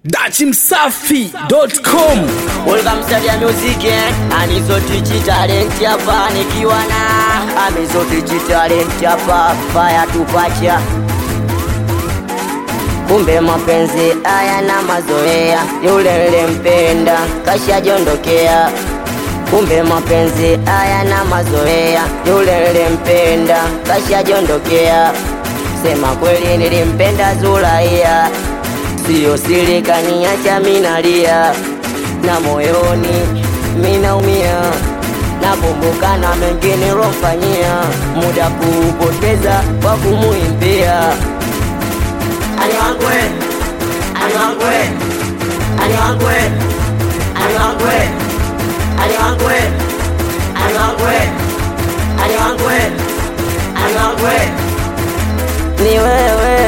dachimsafi.com Welcome Stadia Music eh? Anizotichi talent hapa nikiwa na Amizotichi talent hapa fire tupacha Kumbe mapenzi haya na mazoea, yule nilempenda kashajiondokea. Kumbe mapenzi haya na mazoea, yule nilempenda kashajiondokea. Sema kweli nilimpenda Zulaiya, siyo siri kaniacha minalia, na moyoni minaumia, nakumbuka na mengi nilomfanyia, muda kuupoteza kwa kumuimbia ani wangu we, ani wangu we, ani wangu we, ani wangu we, ani wangu we, ani wangu we, ani wangu we, ani wangu we. Ni wewe,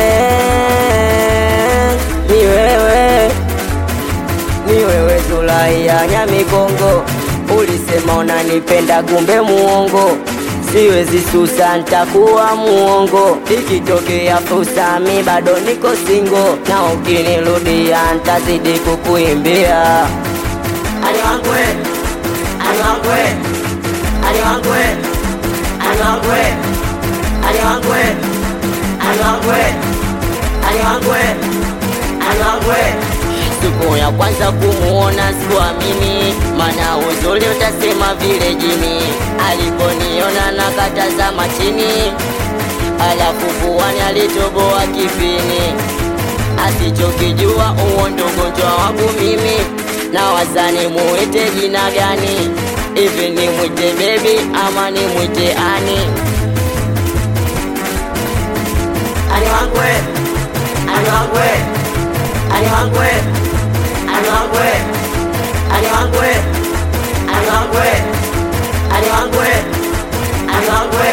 ni wewe, ni wewe Zulaiya Nyamigongo, ulisema unanipenda kumbe muongo siwezi susa, ntakuwa muongo. Ikitokea fursa, mi bado niko singo, na ukinirudia ntazidi kukuimbia. Ali wangu we, ali wangu we, ali wangu we, ali wangu we, ali wangu we, ali wangu we, ali wangu we, ali wangu we. Siku ya kwanza kumuona sikuamini, mana uzuri utasema vile jini. Aliponiona na katazama chini, alafu puani alitoboa kipini. Asichokijua huo ndo ugonjwa wangu mimi, na wazani muite jina gani? Hivi ni mwite bebi ama ni mwite ani? Ani wangu we, ani wangu we, ani wangu we, ani wangu we, ani wangu we, ani wangu we, ani wangu we, ani wangu we.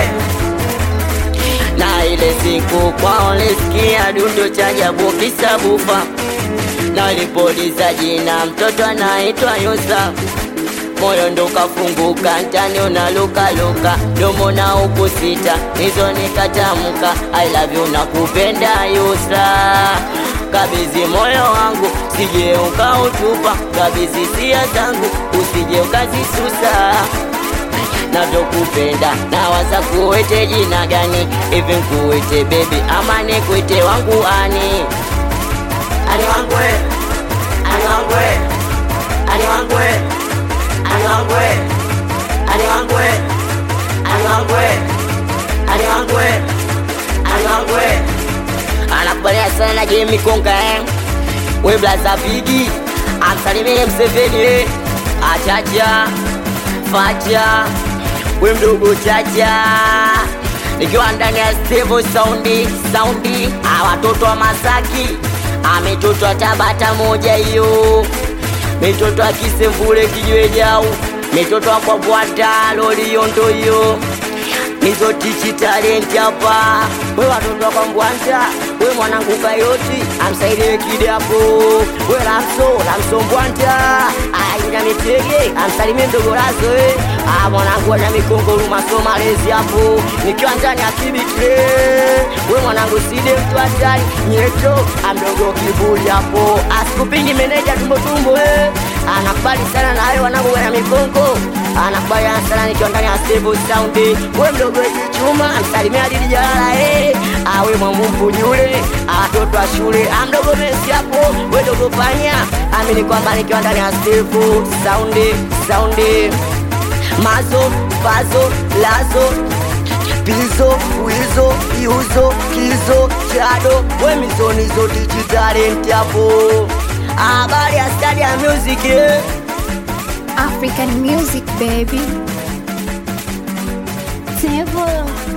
Na ile siku kwao nilisikia dundo cha ajabu kisa bufa, na nilipoliza jina mtoto anaitwa Yusa moyo ndo kafunguka, ntani unalukaluka, domo na huku sita, hizo nikatamka I love you na kupenda Yusra. Kabizi moyo wangu, sije ukautupa, kabizi sia zangu, usije ukazisusa navyokupenda nawaza kuwete jina gani hivi nkuwete bebi ama nikuite wangu ani ani wangu we, ani wangu we, ani wangu we, ani wangu we, ani wangu we, ani wangu we, ani wangu we, ani wangu we. Anakubalia sana Jimmy Konga eh? We blaza bigi amsalimie Mseveni eh? Achacha Facha we mdogo Chacha nikiwa ndani ya Steve Saundi Saundi ah, watoto wa Masaki ah, mitoto wa Tabata moja hiyo mitoto wa Kisemvule kijwe jau mitoto wa Kwabwata Loliondo hiyo hizo tichi talent hapa we watoto wa Kwabwata we mwanangu Kayoti amsaidie kidapo we Lamso Lamso Mbwanta aina mitege amsalimie mdogo Lazo eh ah mwanangu ana mikongo rumaso malezi hapo nikiwa ndani ya kibitire we mwanangu side mtu hatari nyeto amdogo kiburi hapo asikupingi meneja tumbo tumbo eh anakubali sana na hayo wanangu wana mikongo anakubali sana nikiwa ndani ya stable sound we mdogo chuma msalimia Adili Jalala eh awe mwamumbu yule watoto wa shule amdogo Messi hapo we dogo panya amini kwamba nikiwa ndani ya stable sound sound mazo pazo lazo pizo wizo yuzo kizo chado wemizoni zote chitalenti hapo habari ya stadi ya music eh? African music, baby. Table.